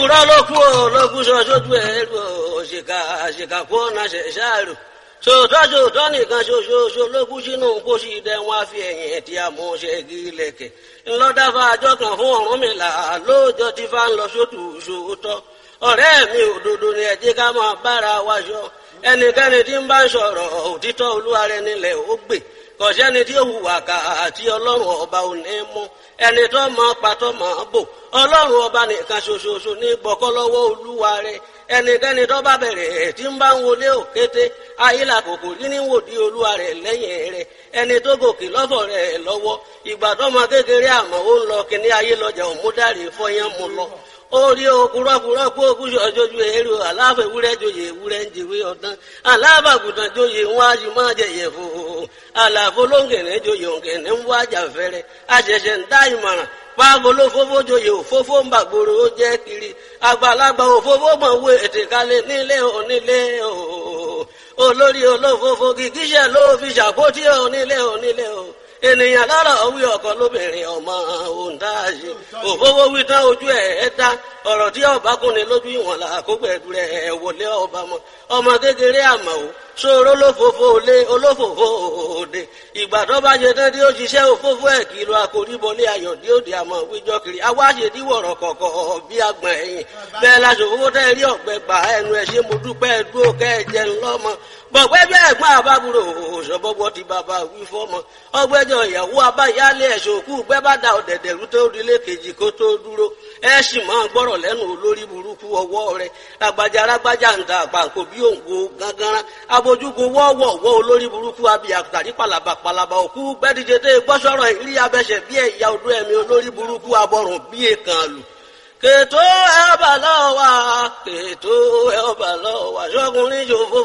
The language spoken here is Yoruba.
òkúrọ́ ló kú ò ló kú sọ sójú ẹ̀ lò òṣìkà àṣìkà kó ọ̀nà ṣẹ̀ṣáàrò sòótọ́ sòótọ́ nìkan ṣoṣooṣo ló kú sínú kóṣì dẹ́ wọn á fi ẹ̀yìn tí a mú ṣe gí lẹ̀kẹ̀ ńlọ́dáfà àjọ kan fún Ọ̀rúnmìlà lóòjọ́ tí fá ń lọ sótù sòótọ́ ọ̀rẹ́ mi òdodo ni ẹ jẹ́ ká máa bára wa ṣọ ẹnikẹ́ni tí ń bá ń sọ̀rọ̀ òtítọ́ olúwa rẹ̀ nílẹ̀ ó gbè kọ̀sẹ́ni tí ó hùwà ká àti ọlọ́run ọba ò ní mú ẹni tó mọ pàtó mọ bò ọlọ́run ọba nìkan ṣoṣooṣo ní gbọ́kọ́ lọ́wọ́ olúwa rẹ̀ ẹnikẹ́ni tó bá bẹ̀rẹ̀ tí ń bá ń wọlé òkété ayílà kòkò rí ní wòdí olúwa rẹ̀ lẹ́yìn rẹ̀ ẹni tó gòkè lọ́fọ̀ rẹ̀ lọ́wọ́ ìgbà tó mọ kékeré àmọ́ ó ń lọ kíní ayé lọ́jà òmúdàrí fọyán mu lọ orí okùrọ́kùrọ́ kó okùsọ̀ jojú èrò aláfẹ́ ewúrẹ́ joyè ewúrẹ́ ń jèwé ọ̀dán alábàgùtàn joyè ń wá ju máa jẹyẹ fò àlàfo lóńgẹ̀nẹ́ joyè òǹgẹ̀nẹ́ ń wá jà fẹ́rẹ́ àṣẹ̀ṣẹ̀ ń dá ìmọ̀ràn pàgọ́ ló fófó joyè òfófó ń bàgbòrò ó jẹ́ kiri àgbàlagbà òfófó mọ̀ wé ètè kalẹ̀ nílé onílé o olórí olófófó kìkíṣẹ́ ló fi ṣàkótí onílé onílé o ènìyàn lọ́rọ̀ wí ọkọ lóbìnrin ọmọ òǹdáàṣe òfófó wí tán ojú ẹ̀ ẹ́ dá ọ̀rọ̀ tí ọba kúnni lójú ìwọ̀n là kó pẹ̀lú rẹ̀ wọlé ọba mọ́ ọmọ kékeré àmọ́ o ṣòro olófòfò lé olófòfò òde ìgbà tó bá ṣe tán tí ó ṣiṣẹ́ òfófó ẹ̀ kìlọ̀ àkóríbọlé ayọ̀ dí òde àmọ́ wíjọ́ kiri awáṣe díwọ̀rọ̀ kọ̀kọ̀ bí agbọ̀n ẹ̀yìn bẹ́ẹ̀ la ṣòfófó tẹ́ rí ọ̀gbẹ́ gbà ẹnu ẹ̀ ṣe mo dúpẹ́ dúró kẹ́ ẹ jẹun lọ́mọ bọ̀gbẹ́ bí ẹ̀gbọ́n àbábúrò òṣọ́bọ́gbọ́ ti bàbá wí fọ́mọ ọgbẹ́jọ ìyàwó abáyálé ẹ̀ṣọ́ òkú gbẹ́ bá da ọ̀dẹ̀dẹ̀ rú tó rí lékejì kó tó dúró ẹ sì máa gbọ́rọ̀ lẹ́nu olórí burúkú ọwọ́ rẹ̀ lágbájá rágbájá ń da àpàǹkò bí òǹgbò gángan abojúkú wọ́wọ́wọ́ olórí burúkú abi àtàrí palaba palaba òkú gbẹ́díje tẹ́ gbọ́sọ̀rọ̀ ìrí abẹ́sẹ̀ bí ẹ̀yà odó ẹ̀mí olórí burúkú abọ́rùn bí èkán lù kètò ẹ̀ ọba lọ́wọ́ kètò ẹ̀ ọba lọ́wọ́ ṣọ́kùnrin ṣòfò